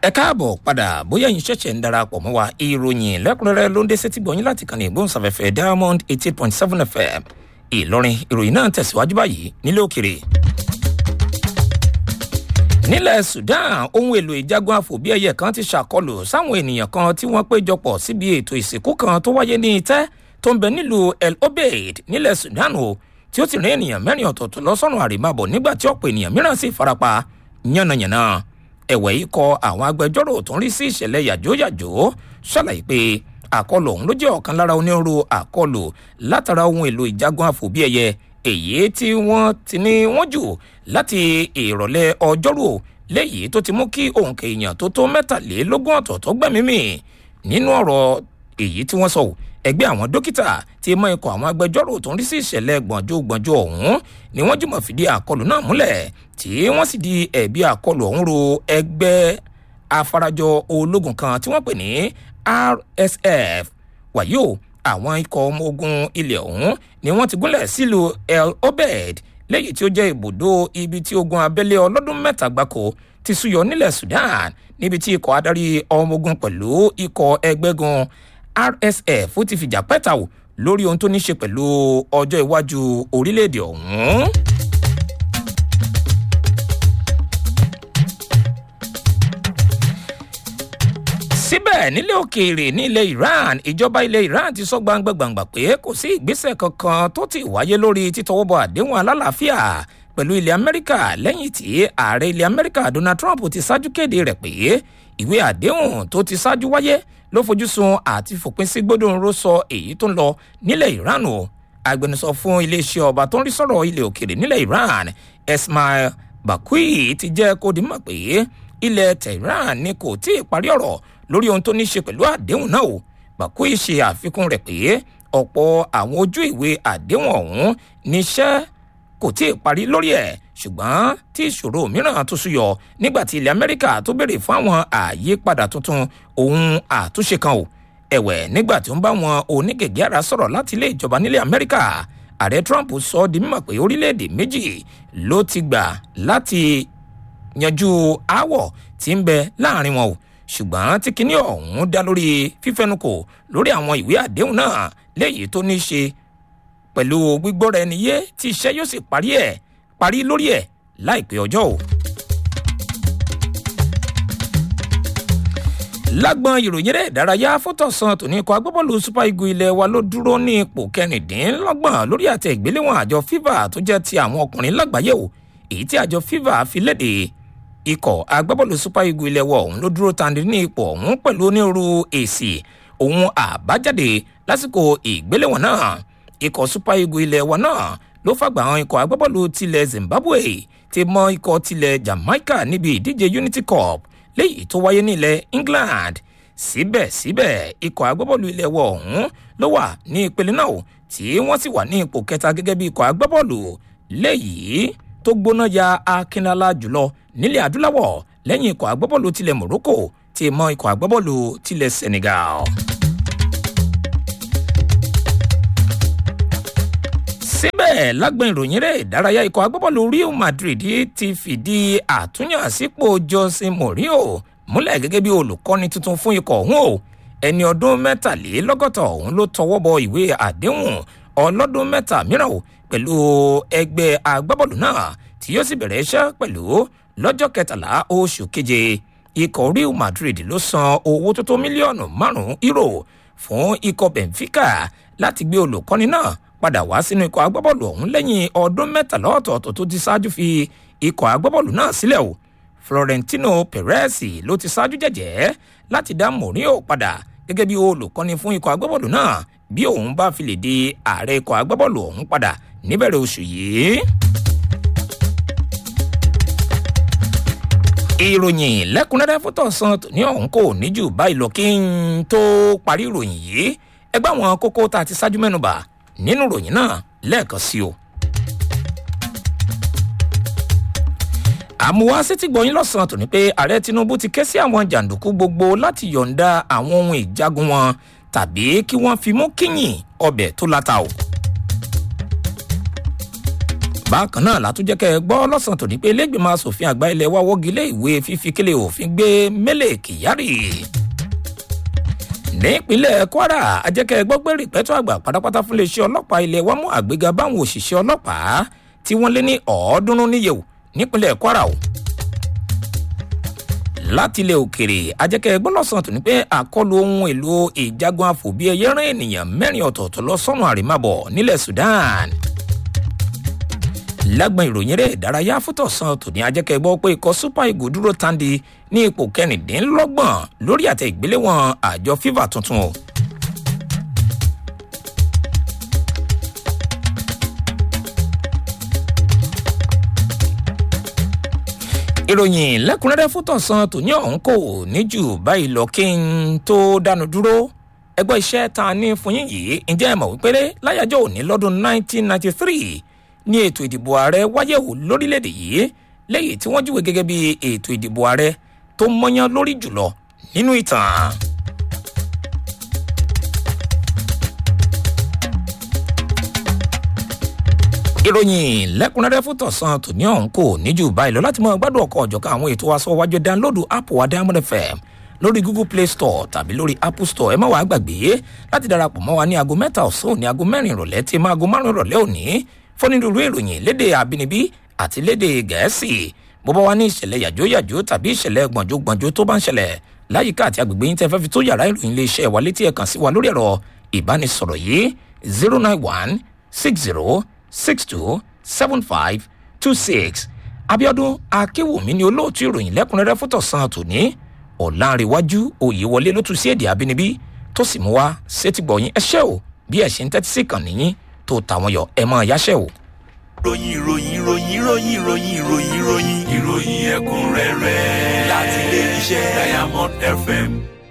ẹ káàbọ̀ padà bóyá yín ṣẹ̀ṣẹ̀ ń darapọ̀ mọ́ wa ìròyìn lẹ́kùnrẹ́rẹ́ ló ń dé sétí gbọ̀nyìn láti kàn ní ìgbóhùnsáfẹ́fẹ́ diamond eighty eight point seven fm ìlọrin ìròyìn náà tẹ̀síwájú báyìí nílé òkèrè. nílẹ̀ sudan ohun èlò ìjagun àfòbíẹyẹ kan ti ṣàkọlù sáwọn ènìyàn kan tí wọ́n péjọpọ̀ síbi ètò ìsìnkú kan tó wáyé ní itẹ́ tó ń bẹ nílùú el obeid nílẹ̀ sudan o tí ó ti rin ènìyàn mẹ́rin ọ̀tọ̀ọ̀tọ̀ lọ sọ́run àrèmábọ̀ nígbà tí ọ̀pọ̀ ènìyàn mìíràn sì farapa yánnayànna ẹ̀wẹ̀ yìí kọ àwọn agbẹjọ́rò tó ń rí sí ìṣẹ̀lẹ̀ yàjóyàjó ṣàlàyé pé àkọlù ọ̀hún ló jẹ́ ọ̀kan lára onírúurú àkọlù látara ohun èlò ìjagun àfòbíẹyẹ èyí tí wọ́n ti ní wọ́n jù láti ìrọ̀lẹ́ ọjọ́rú léyìí tó ti mú kí òǹkà èèyàn tó tó mẹ́tàlélógún ọ̀tọ̀ọ̀tọ̀ gbẹ̀mímì nínú ọ̀rọ̀ èyí tí wọ́n sọ ẹgbẹ́ àwọn dókítà ti mọ ikọ̀ àwọn agbẹjọ́rò tó ń rí sí ìṣẹ̀lẹ̀ gbọ̀njú gbọ̀njú ọ̀hún ni wọ́n jùmọ̀ fìdí àkọlù náà múlẹ̀ tí wọ́n sì di ẹ̀bi àkọlù ọ̀hún ro ẹgbẹ́ afarajọ ológun kan tí wọ́n pè ní rsf wàyí o àwọn ikọ̀ ọmọ ogun ilẹ̀ ọ̀hún ni wọ́n ti gúnlẹ̀ sílùú el obed léyìí tí ó jẹ́ ibùdó ibi tí ogun abẹ́lé ọlọ́dún mẹ́ta gbáko ti súyọ nílẹ̀ sudan níbi tí ikọ̀ adarí ọmọ ogun pẹ̀lú ikọ̀ ẹgbẹ́gun rsf ti fìjà pẹ́ta o lórí ohun tó ní ṣe pẹ̀lú ọjọ́ iwájú orílẹ̀-èdè ọ̀hún. síbẹ̀ nílé òkèèrè ní ilẹ̀ iran ìjọba ilẹ̀ iran ti sọ gbangba-gbangba pé kò sí ìgbésẹ̀ kankan tó ti wáyé lórí títọwọ́bọ̀ àdéhùn alálàáfíà pẹ̀lú ilẹ̀ amẹ́ríkà lẹ́yìn tí ààrẹ ilẹ̀ amẹ́ríkà donald trump ti ṣáájú kéde rẹ̀ pé ìwé àdéhùn tó ti ṣáájú wáyé ló fojúsùn àti fòpin sí gbódòǹró sọ èyí tó ń lọ nílẹ̀ iran o agbẹnusọ fún iléeṣẹ́ ọba tó ń rí sọ̀rọ̀ ilẹ̀ òkèèrè nílẹ̀ iran esmail bakui ti jẹ́ kó di mọ̀ pé ilẹ̀ tehran ni kò tí ì parí ọ̀rọ̀ lórí ohun tó ní ṣe pẹ̀lú àdéhùn náà o bakui ṣe àfikún rẹ̀ pé ọ̀pọ̀ àwọn ojú ìwé àdéhùn ọ̀hún níṣẹ́ kò tí ì parí lórí ẹ̀ ṣùgbọ́n tí ìṣòro mìíràn tó súyọ nígbà tí ilẹ̀ amẹ́ríkà tó béèrè fún àwọn àyípadà tuntun ohun àtúnṣe kan o ẹ̀wẹ̀ nígbà tí ó ń bá wọn onígègé ara sọ̀rọ̀ láti ilé ìjọba nílẹ̀ amẹ́ríkà ààrẹ trump sọ ọ́ di mímọ̀ pé orílẹ̀-èdè méjì ló ti gbà láti yanjú aáwọ̀ tí ń bẹ láàrin wọn o ṣùgbọ́n tí kinní ọ̀hún dá lórí fífẹnukò lórí àwọn ìwé àdéhùn náà léyìí tó ní í ṣe pẹ̀lú gbígbọ́ra ẹni yé tí iṣẹ́ yóò sì parí ẹ̀ parí lórí ẹ̀ láìpẹ́ ọjọ́ o. lágbọn ìròyìn rẹ̀ ìdárayá fótọ̀sán tòní ikọ̀ agbábọ́ọ̀lù super eagle ilé wa ló dúró ní ipò kẹrìndínlọ́gbọ̀n lórí àtẹ ìgbéléwọ̀n àjọ fifa tó jẹ́ ti àwọn ọkùnrin lágbàáyé o èyí tí àjọ fifa fi léde ikọ̀ agbábọ́ọ̀lù super eagle ilé wa ọ̀hún ló dúró tandi ní ipò ọ̀hún pẹ̀lú onírúurú èsì ohun àbájáde lásìkò ìgbéléwọ̀n náà ikọ̀ super eagle ilé wa náà ló fàgbà àwọn ikọ̀ agbábọ́ọ̀lù tilẹ̀ zimbabwe ti mọ ikọ̀ tilẹ̀ jamaica níbi ìdíje unity cup léyìí tó wáyé nílẹ̀ england síbẹ̀síbẹ̀ ikọ̀ agbábọ́ọ̀lù ilẹ̀ wọ̀ ọ̀hún ló wà ní ìpele náà tí wọ́n sì wà ní ipò kẹta gẹ́gẹ́ bí ikọ̀ agbábọ́ọ̀lù léyìí tó gbóná ya akínlá jùlọ nílẹ̀ adúláwọ̀ lẹ́yìn ikọ̀ agbábọ́ọ̀lù tilẹ̀ morocco ti mọ ikọ̀ agbábọ́ọ̀lù tilẹ̀ senegal. síbẹ̀ lágbọn ìròyìn rẹ̀ ìdárayá ikọ̀ agbábọ́ọ̀lù real madrid ti fìdí àtúnyànsípò jose mourinho múlẹ̀ gẹ́gẹ́ bí olùkọ́ni tuntun fún ikọ̀ ọ̀hún o ẹni ọdún mẹ́tàlélọ́gọ́ta ọ̀hún ló tọwọ́ bọ ìwé àdéhùn ọlọ́dún mẹ́ta mìíràn o pẹ̀lú ẹgbẹ́ agbábọ́ọ̀lù náà tí yóò sì bẹ̀rẹ̀ iṣẹ́ pẹ̀lú lọ́jọ́ kẹtàlá oṣù keje ikọ̀ real madrid ló san owó tó tó mílíọ̀nù márùn-ún euro fún ikọ̀ benfica láti gbé olùkọ́ni náà padà wá sínú ikọ̀ agbábọ́ọ̀lù ọ̀hún lẹ́yìn ọdún mẹ́tàlá ọ̀tọ̀ọ̀tọ̀ tó ti ṣáájú fi ikọ̀ agbábọ́ọ̀lù náà sílẹ̀ o florentino perez ló ti ṣáájú jẹ̀jẹ̀ láti dá mourinho padà gẹ́gẹ́ bí olùkọ́ni fún ikọ̀ agbábọ́ọ̀lù náà bí òun bá fi lè di ààrẹ ikọ̀ agbábọ́ọ̀lù ọ̀hún padà níbẹ̀rẹ̀ oṣù yìí. ìròyìn lẹ́kùnrẹ́rẹ́ fótó san ní ọ̀hún kò ní jù báyìí lọ kí n tó parí ìròyìn yìí ẹgbẹ́ àwọn kókó tá a ti ṣáájú mẹ́nuba nínú ìròyìn náà lẹ́ẹ̀kan sí o. àmúwá sétí gbọ̀yìn lọ́sàn-án tó ní pé ààrẹ tinubu ti ké sí àwọn jàǹdùkú gbogbo láti yọ̀ǹda àwọn ohun ìjagun wọn tàbí kí wọ́n fi mú kíyìn ọbẹ̀ tó láta o. bákan náà látúnjẹ́ kẹ́ ẹ gbọ́ lọ́sàn-án tòní pé ilégbèmọ̀ asòfin àgbà ilẹ̀ wa wọ́gi lé ìwé fífi kílẹ̀ òfin gbé mẹ́lẹ̀ kyari nípínlẹ̀ kwara ajẹ́kẹ́ gbọ́ pé rìpẹ́tọ́ àgbà pátápátá fún iléeṣẹ́ ọlọ́pàá ilẹ̀ wa mú àgbéga báwọn òṣìṣẹ́ ọlọ́pàá tí wọ́n lé ní ọ̀ọ́dúnrún níyẹ̀wò nípínlẹ̀ kwara o láti ilẹ̀ òkèrè ajẹ́kẹ́ gbọ́ lọ́sàn-án tòní pé àkọlù ohun èlò ìjagun àfòbí ẹyẹ rán ènìyàn mẹ́rin ọ̀tọ̀ọ̀tọ̀ lọ sọ́nà àrímàbọ̀ nílẹ̀ sudan lágbọn ìròyìn rẹ̀ ìdárayá fútọ̀sán tòní ajẹ́kẹ́ gbọ́ pé ikọ̀ super eagles dúró tandi ní ipò kẹrìndínlọ́gbọ̀n lórí àtẹ ìgbéléwọ̀n àjọ fifa tuntun o. ìròyìn lẹ́kùnrẹ́rẹ́ fútọ̀sán tòní ọ̀hún kò ní jù báyìí lọ kí n tó dánu dúró ẹgbẹ́ iṣẹ́ ta ní fún yín yìí ǹjẹ́ ẹ mọ̀ wípé láyájọ́ òní lọ́dún 1993 ní ètò ìdìbò ààrẹ wáyé wò lórílẹ̀‐èdè yìí lẹ́yìn tí wọ́n júwe gẹ́gẹ́ bí ètò ìdìbò ààrẹ tó mọ́yán lórí jùlọ nínú ìtàn. ìròyìn lẹ́kùnrẹ́rẹ́ fún tọ̀sán tòní ọ̀hún kò níjù báyìí lọ láti mọ gbádùn ọkọ̀ ọ̀jọ̀kan àwọn ètò aṣọ wájú dánlódù app wa diamond fm lórí google play store tàbí lórí apple store ẹ má wàá gbàgbé láti darapọ̀ mọ́ wa ní aago mẹ́ta ọ̀sán òní aago mẹ́rin ìrọ̀lẹ́ tí máa aago márùn-ún ìrọ̀lẹ́ òní fọ́nìdúró ìròyìn léde àbínibí àti léde gẹ̀ẹ́sì bó bá wà ní ìṣẹ̀lẹ̀ yàjóyàjó tàbí ìṣẹ̀lẹ̀ gbọ̀njógbọ̀njó tó bá ń ṣẹlẹ̀ láyìíká àti agbègbè yín tẹ́ fẹ́ fi tó yàrá ìròyìn lè ṣe wà létí ẹ̀ kàn sí wa lórí ẹ̀rọ ìbánisọ̀rọ̀ yìí zero nine one six zero six two seven five two six abiodun akéwòmí ni olóòtú ìròyìn lẹ́kùnrẹ́rẹ́ fótó san tòní ọ̀làǹrẹ̀wájú òyìnwọlé ló tún sí èdè àbínibí tó sì mú wá sétígbọ̀yìn ẹṣẹ́ o bí ẹ̀ ṣe ń tẹ́tí sí kàn níyìn tó tàwọn yọ ẹ mọ yáṣẹ́ o. ròyìn ròyìn ròyìn ròyìn ròyìn ròyìn ròyìn ìròyìn ẹ̀kúnrẹ́rẹ́ láti ilé iṣẹ́ diamond fm